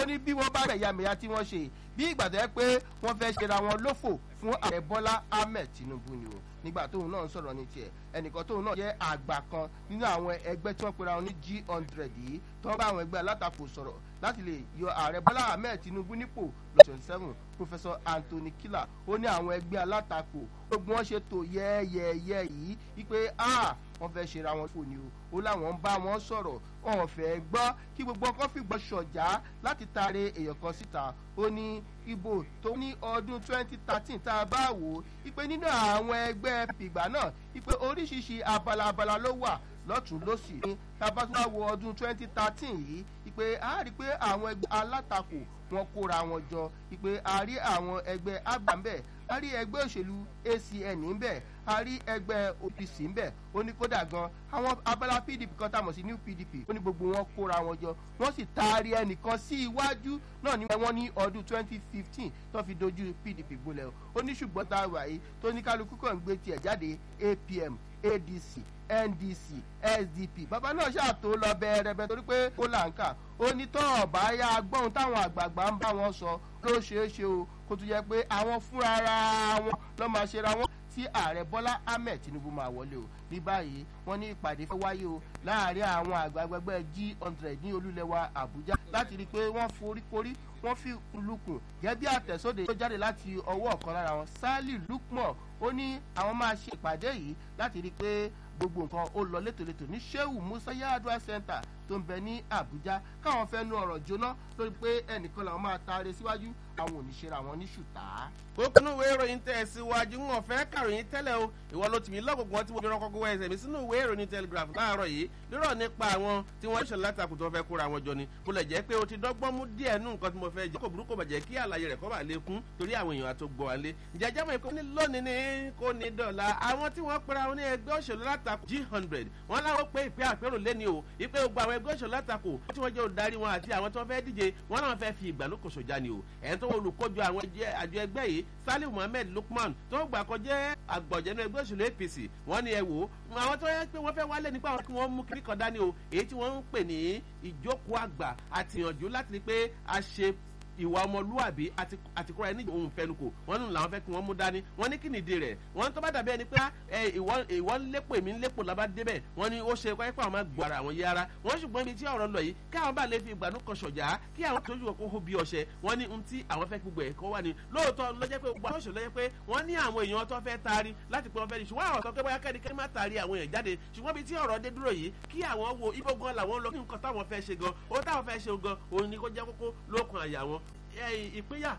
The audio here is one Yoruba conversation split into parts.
ó ní bí wọ́n bá ẹ̀yàmẹ̀yà tí wọ́n ṣe bí ìgbà tó yẹ pé wọ́n fẹ́ ṣera wọn lófò fún ààrẹ bọ́lá ahmed tinubu ni o nígbà tóun náà ń sọ̀rọ̀ ní tiẹ̀ ẹnìkan tóun náà jẹ́ àgbà kan nínú àwọn ẹgbẹ́ tí wọ́n pera wọn ní g hundred yìí tó ń bá àwọn ẹgbẹ́ alátakò sọ̀rọ̀ láti lè yọ ààrẹ bọ́lá ahmed tinubu nípò lọ́sọ̀rọ̀ seven professor anthony killer ó ní àwọn ẹgbẹ́ alátakò gbogbo wọn ṣe tò yẹ́ẹ́yẹ́ẹ́yẹ́ yìí wípé ah wọ́n fẹ́ ṣera wọn fò ní o ó láwọn ń bá wọn sọ̀rọ̀ wọn ò fẹ́ gbọ́ kí gbogbo ọkọ̀ fìgbọ́ ṣọ̀já láti taare èèyàn kan síta ó ní ibo tó ní ọdún twenty thirteen tá a bá wò ó ipe nínú àwọn ẹgbẹ́ pìgbà náà ipe oríṣiríṣi abala abala ló wà lọ́tún lọ́sì ní tabatúwá wo ọdún twenty thirteen yìí ipe a rí i pé àwọn ẹgbẹ́ alátakò wọn kóra wọn jọ ipe a rí àwọn ẹgbẹ́ agbàmbẹ́ a rí ẹgbẹ́ òṣèlú acn ńbẹ̀ a rí ẹgbẹ́ opc ńbẹ̀ ó ní kódà gan àwọn abala pdp kan tá a mọ̀ sí new pdp ó ní gbogbo wọn kóra wọn jọ wọ́n sì taari ẹnìkan sí iwájú náà ní wọ́n ní ọdún twenty fifteen tó fi dojú pdp gbolẹ̀ ó ní ṣùgbọ́n tá a wà yìí tó ní kálukú kàn ń gbé tiẹ̀ jáde apm adc ndc sdp bàbá náà ṣàtò lọ bẹ̀rẹ̀bẹ̀ torí pé ó là ń kà ó ní tọ́ ọ̀bá yá gbọ́n táwọn àgbààgbà ń bá wọn sọ ló ṣeé ṣe o kó tún yẹ pé àwọn fúnra ara wọn lọ́ máa ṣera wọn tí ààrẹ bọ́lá ahmed tinubu máa wọlé o ní báyìí wọ́n ní ìpàdé fẹ́ wáyé o láàrin àwọn àgbàgbẹ́gbẹ́ g hundred ní olúlẹ̀wà àbújá láti rí i pé wọ́n foríkorí wọ́n fi lukùn gẹ́gẹ́ bí àtẹ̀sóde tó jáde láti ọwọ́ ọ̀kan lára wọn sally lukman ó ní àwọn máa ṣe ìpàdé yìí láti rí i pé gbogbo nǹkan ó lọ létòlétò ní sheu musa yadua center tó ń bẹ ní àbújá káwọn fẹ́ nu ọ̀rọ̀ jóná lórí pé ẹnìkan làwọn máa taare síwájú àwọn òníṣẹ́ra wọn ní ṣùtá. kókínú ìwé ìròyìn tẹ̀ síwájú ń ọ̀fẹ́ kàròyìn tẹ́lẹ̀ o ìwọ ló tì mí lọ́gọ̀gbọ́n tí wọ́n fi rán kọ́kọ́ ẹsẹ̀ mi sínú ìwé ìròyìn telegraph láàárọ̀ yìí lérò nípa àwọn tí wọ́n ṣe látàkùn tó fẹ́ kóra wọn jọ ni mo lè jẹ́ pé o ti dọ́gbọ́n mú díẹ̀ nú nǹkan tí mo fẹ́ jẹ́ kò burúkú bàjẹ́ kí àlàyé rẹ̀ kọ́ bà lè kún torí àwọn èèyàn àti gbọ̀ wálé ìjẹ́jẹ́ mọ̀ ní lónìí ní kò ní dọ̀la àwọn tí wọ́n pera wọn ní ẹgbẹ́ òṣèlú látakò g hundred wọ́n láwọn pé ìpè àpérò lẹ́ni o ìpè gbogbo àwọn ẹgbẹ́ òṣèlú látakò tí wọ́n jẹ́ olùdarí wọn àti àwọn tí wọ́n fẹ́ díje wọ́n náà fẹ́ fi ìgbàlókò sọ̀jà ni o ẹ̀yìn tó olùkójọ àwọn àjọ ẹgbẹ́ yìí salim muhammed lukman tó gbà kọjá àgbọ̀jẹ̀nu ẹgbẹ́ òṣèlú apc wọ́n ní ẹ wò ó àwọn tó yẹ pé wọ́n fẹ́ wálé nípa àwọn kí wọ́n mú kiri kan dání o èyí tí wọ́n ń pè ní ìjókòó àgbà àtìyànjú láti rí pé a ṣe ìwà ọmọlúwàbí àti kúrò ẹni òun fẹnukò wọn nù làwọn fẹ kí wọn mú dání wọn ní kí nìdí rẹ wọn tó bá dàbí ẹni pé ìwọ ń lépo èmi ń lépo làbá débẹ wọn ní ó ṣe kọ́ ẹ́pọ̀ àwọn máa gbọ́ ara àwọn yé ara wọn ṣùgbọ́n ibi tí ọ̀rọ̀ lọ yìí kí àwọn bá lè fi ìgbàanú kan ṣọ̀jà kí àwọn tó yù kó hó bí ọṣẹ wọn ní ohun tí àwọn fẹ́ gbogbo ẹ̀kọ́ wà ní lóòótọ́ lọ́jẹ́ pé gbogbo àwọn lọ́jẹ́ pé wọ́n ní àwọn èèyàn tó fẹ́ taari láti pé wọ́n fẹ́ di ṣùgbọ́n àwọn sọ pé bóyá kẹ́nikẹ́ni má taari àwọn èèyàn jáde ṣùgbọ́n ibi tí ọ̀rọ̀ dé dúró yìí kí àwọn wo ibo gan làwọn lọ kí nǹkan táwọn fẹ́ ṣe gan ohun táwọn fẹ́ ṣe gan òun ni kó jẹ́ kókó lókun àyà wọn ìpínyà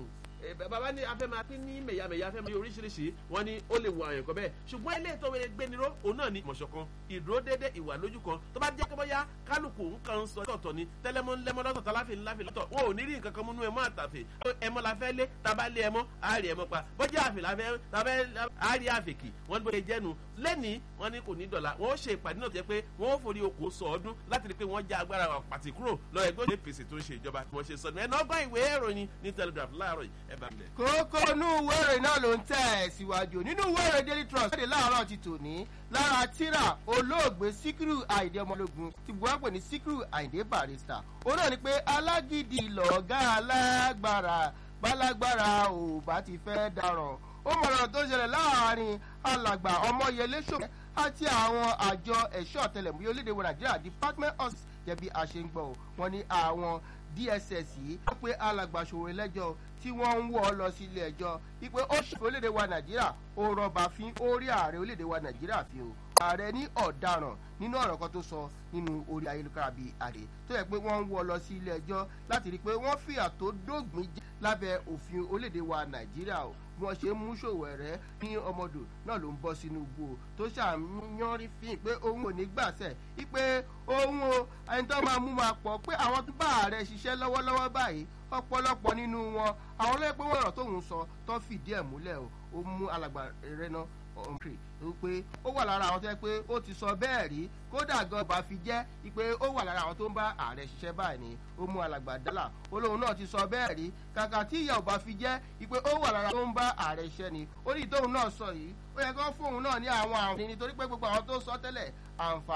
bàbá ní afẹ́ máa pín ní mẹ̀yàmẹ̀yà afẹ́ máa oríṣiríṣi wọn ni ó lè wo àwọn ẹ̀kọ́ bẹ́ẹ̀ ṣùgbọ́n ilé ètò ìwé gbéniró òun náà ni mọ̀ṣọ̀kan ìdúró dédé ìwà lójú kan tó bá jẹ́ pé bóyá kálukú nǹkan ń sọ tọ̀tọ̀ ni tẹ́lẹ́mọ́ ńlẹ́mọ́ lọ́tọ̀ tàláfin ńláfin lọ́tọ̀ wọn ò ní rí nǹkan kan múnú ẹmọ́ àtàfẹ́ ẹmọ́ la fẹ́ lé taba lé ẹmọ́ àárí ẹmọ́ pa bọ́jà àfẹ́ la fẹ́ tabẹ́ àárí àfẹ́kì wọ́n bó ṣe jẹ́nu lẹ́ni wọ́n ní kò ní dọ̀la wọ́n ó ṣe ìpàdé náà jẹ́ pé wọ́n ó forí okò sọ ọdún láti rí pé wọ́n já agbára pàtì kúrò lọ ẹgbẹ́ òṣèlú apc tó ń ṣe ìjọba wọ́n ṣe sọdún ẹ̀ náà gbọ́ ìwé ìròyìn ní telegraph láàárọ̀ yìí ẹ bá mi lẹ̀. kókó inú ìwé ìròyìn náà ló ń tẹ̀ ẹ̀ síwájú nínú ìwé ìròyìn daily trust jáde láàárọ̀ ti tòní lára tíra olóògbé síkírù àìdè ọmọlógún ti buwá pè ní síkírù àìdè barista ó náà ni pé alágídí lọ̀ọ́gá alágbára bálágbára ò bá ti fẹ́ daràn ó mọ̀ràn tó ṣẹlẹ̀ láàrin alàgbà ọmọyẹlé ṣòkè àti àwọn àjọ ẹ̀ṣọ́ ọ̀tẹlẹ̀múyẹ́ orílẹ̀-èdè wa nàìjíríà department of jẹ̀bi àṣeǹgbọ̀ wọn ni àwọn dss yìí wọ́n pe alàgbà ṣòwò ẹlẹ́jọ́ tí wọ́n ń wọ́ ọ lọ sí ilé ẹjọ́ wípé ó ṣe orílẹ̀-èdè wa nàìjíríà ó rọba fín orí ààrẹ orílẹ̀-èdè wa nàìjíríà fi o ààrẹ ní ọ̀daràn nínú ọ̀rọ̀ kan tó sọ nínú orí ayélujára bíi àdè tó yẹ pé wọ́n ń wọ́ ọ lọ sí ilé ẹjọ́ láti rí i pé wọ́n fìyà tó dógbìn jẹ́ lábẹ́ òfin orílẹ̀-èdè wa nàìjíríà o bí wọ́n ṣe ń mú ṣòwò ẹ̀rẹ́ ní ọmọdò náà ló ń bọ́ sínú igbó tó ṣàmúyánrí fín pé òun ò ní gbàṣẹ wípé òun o ẹni tó máa mú máa pọ̀ pé àwọn tó bá ààrẹ ṣiṣẹ́ lọ́wọ́lọ́wọ́ báyìí ọ̀pọ̀lọpọ̀ nínú wọn àwọn ọlọ́yẹ pé wọ́n rọ̀ tóun sọ tó fìdí ẹ̀ múlẹ̀ o ó mú alàgbà rẹ̀ náà ọ̀nkì wípé ó wà lára àwọn tó yẹ pé ó ti sọ bẹ́ẹ̀ rí kódà gan bá fi jẹ́ wípé ó wà lára àwọn tó ń bá ààrẹ ṣiṣẹ́ báyìí ni ó mú alàgbà dálà olóhùn náà ti sọ bẹ́ẹ̀ rí kàkà tí ìyá ò bá fi jẹ́ wípé ó wà lára tó ń bá ààrẹ ṣiṣẹ́ ni ó ní ìtóhùn náà sọ yìí ó yẹ kó fóun náà ní àwọn àǹfààní nítorí pé gbogbo àwọn tó sọ tẹ́lẹ̀ àǹfààní.